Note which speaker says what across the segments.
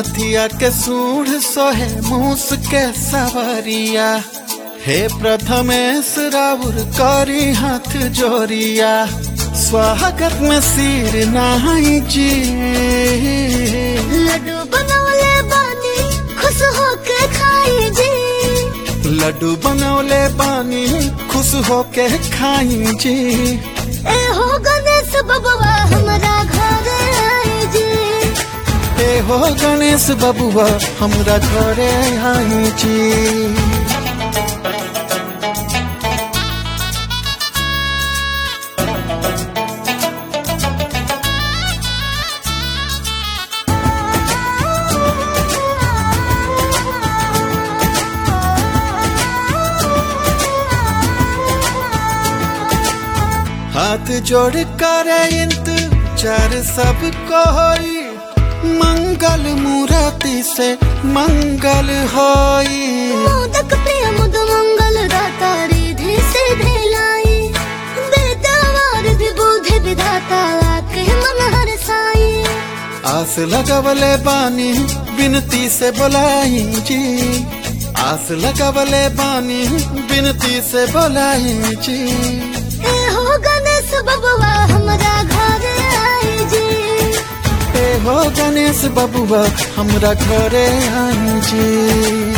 Speaker 1: हथिया के सूढ़ सोहे मूस के सवरिया हे प्रथमेश राउर करी हाथ जोरिया स्वागत में सिर नहाई जी
Speaker 2: लड्डू बनवले बानी खुश होके खाई जी
Speaker 1: लड्डू बनौले बानी खुश होके खाई जी
Speaker 2: ए हो गणेश बबुआ हमरा घर आई जी
Speaker 1: ए हो गणेश बबुआ हमरा घरे आई जी हाथ जोड़ कर इंतजार सब कोई मंगल मूर्ति से मंगल होई
Speaker 2: मोदक प्रिय मुद मंगल दाता रिधि से ढेलाई बेदावार विबुधि विधाता आके मन हर साई
Speaker 1: आस लगवले बानी विनती से बोलाई जी आस लगवले बानी विनती से बोलाई जी
Speaker 2: ए हो गणेश बबुआ हमरा घर आई जी
Speaker 1: ए हो गणेश बबुआ हमरा घरे आई जी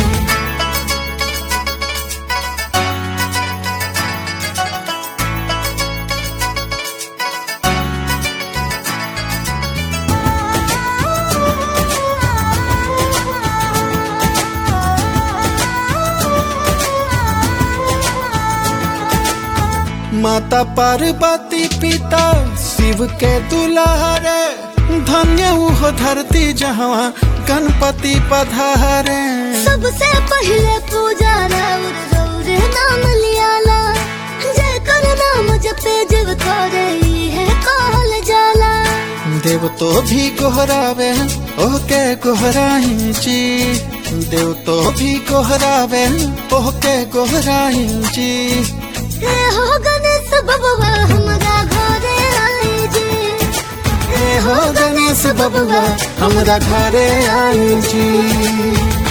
Speaker 1: माता पार्वती पिता शिव के दुलारे धन्य उहो धरती जहाँ गणपति पधारे
Speaker 2: सबसे पहले पूजा राउर रौरे नाम लियाला जय कर नाम जपे जीव करे है कहल जाला
Speaker 1: देव तो भी गोहरावे ओके गोहराई जी देव तो भी गोहरावे ओके गोहराई जी
Speaker 2: ए हो गणेश बबुआ हमरा घरे आई जी
Speaker 1: ए हो गणेश बबुआ हमरा घरे आई जी